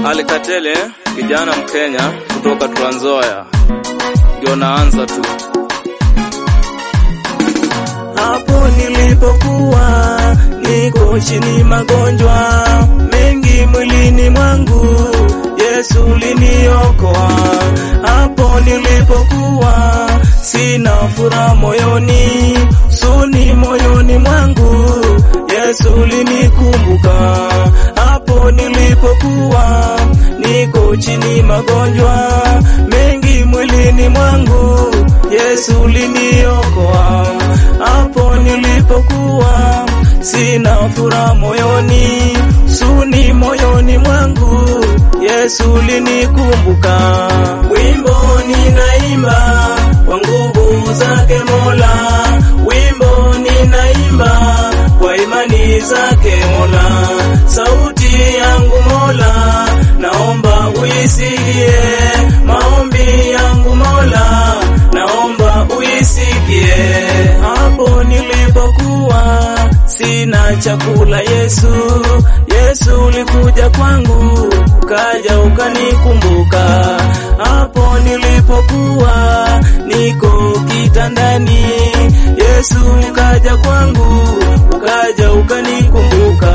Alikatele kijana Mkenya kutoka Trans Nzoia, ndio naanza tu hapo nilipokuwa niko chini magonjwa mengi mwilini mwangu, Yesu liniokoa. Hapo nilipokuwa sina furaha moyoni, suni moyoni mwangu, Yesu linikumbuka. Hapo nilipokuwa niko chini magonjwa mengi mwilini mwangu, Yesu liniokoa. Hapo nilipokuwa sina furaha moyoni, suni moyoni mwangu, Yesu linikumbuka. Wimbo ninaimba kwa nguvu zake Mola, wimbo ninaimba kwa imani zake Mola. Sauti yangu Mola, naomba uisikie, maombi yangu Mola, naomba uisikie. Hapo nilipokuwa sina chakula, Yesu, Yesu ulikuja kwangu, ukaja ukanikumbuka. Hapo nilipokuwa niko kitandani, Yesu ukaja kwangu, ukaja ukanikumbuka.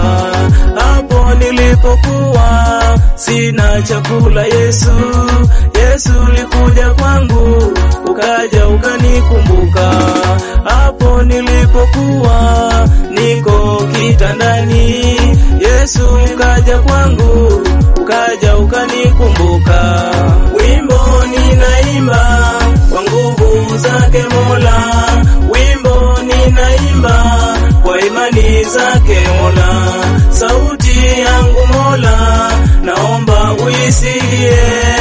Hapo nilipokuwa sina chakula, Yesu, Yesu ulikuja kwangu, ukaja ukanikumbuka. Hapo nilipokuwa niko kitandani, Yesu ukaja kwangu, ukaja ukanikumbuka. Wimbo ninaimba kwa nguvu zake Mola, wimbo ninaimba kwa imani zake Mola. Sauti yangu Mola, naomba uisikie,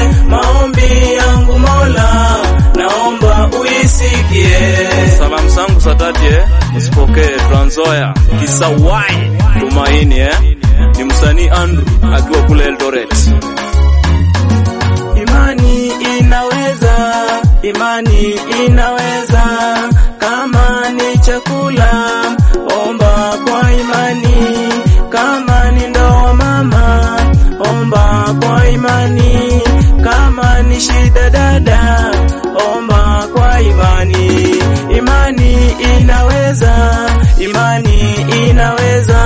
maombi yangu Mola, naomba uisikie. salamu zangu za dhati eh, msipokee Trans Nzoia Kisawai Tumaini eh, ni msanii Andrew akiwa kule Eldoret. Imani inaweza, imani inaweza. Kama ni chakula, omba kwa imani. Kama ni ndoa mama, omba kwa imani. Kama ni shida dada, omba kwa imani. Imani inaweza, imani inaweza.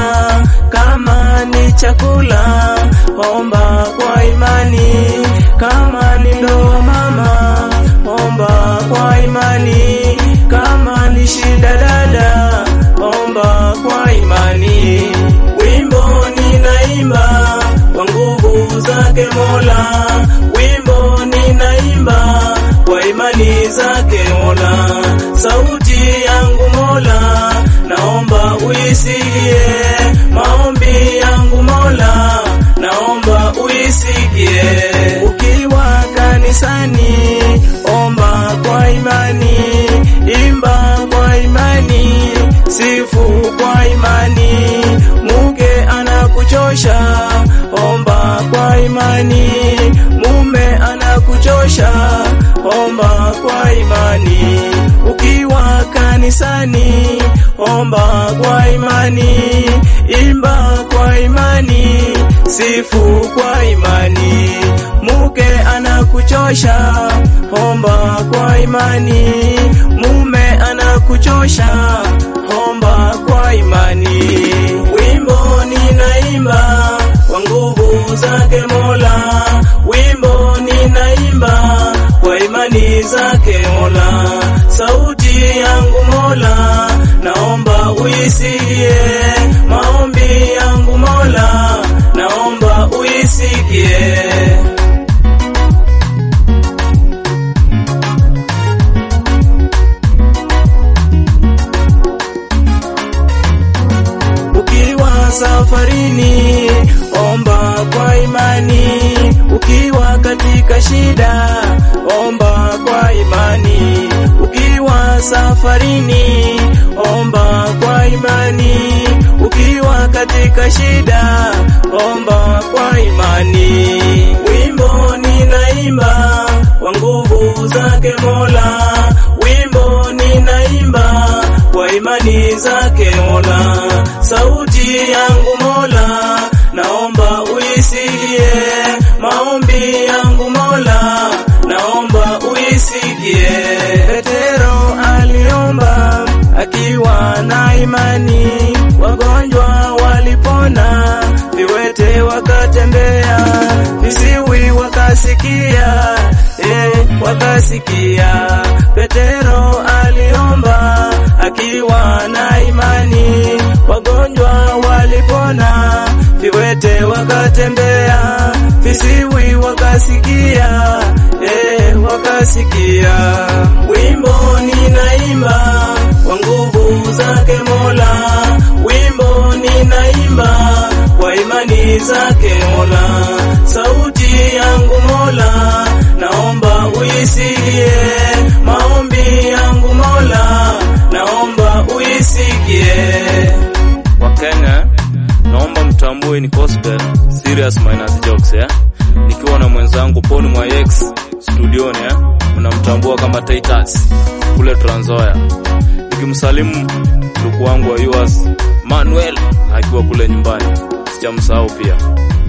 Kama ni chakula, omba kwa imani. Kama ni ndoa mama, omba kwa imani. Kama ni shida dada, omba kwa imani. Wimbo ninaimba kwa nguvu zake Mola, wimbo ninaimba kwa imani zake Mola. Sauti yangu Mola, naomba uisikie, maombi yangu Mola, naomba uisikie. Ukiwa kanisani, omba kwa imani, imba kwa imani, sifu kwa imani. Mke anakuchosha, omba kwa imani, mume anakuchosha, omba kwa imani. Ukiwa kanisani, omba kwa imani, imba kwa imani, sifu kwa imani. Mke anakuchosha, omba kwa imani, mume anakuchosha, omba kwa imani. Wimbo ninaimba kwa nguvu zake Mola, wimbo ninaimba kwa imani zake Mola. Sauti yangu Mola, naomba uisikie, maombi yangu Mola, naomba uisikie. Ukiwa safarini, omba kwa imani. Ukiwa katika shida, omba kwa imani. Ukiwa safarini, omba kwa imani. Ukiwa katika shida, omba kwa imani. Wimbo ninaimba kwa nguvu zake Mola, wimbo ninaimba kwa imani zake Mola. Sauti yangu Mola, naomba uisikie, maombi yangu Mola, naomba uisikie. Petero aliomba akiwa na imani, wagonjwa walipona, viwete wakatembea, visiwi wakasikia, eh, wakasikia. Petero aliomba akiwa na imani, wagonjwa walipona, viwete wakatembea, visiwi wakasikia, eh, wakasikia. Wimbo ninaimba kwa nguvu zake Mola, wimbo ninaimba kwa imani zake Mola, sauti yangu Mola, naomba uisikie, maombi yangu Mola, naomba uisikie. Wakenya, naomba mtambue ni gospel serious minus jokes eh? Nikiwa na mwenzangu Paul Mwayex studioni eh? Mnamtambua kama Titus kule Trans Nzoia, nikimsalimu ndugu wangu wa US Manuel akiwa kule nyumbani, sijamsahau pia.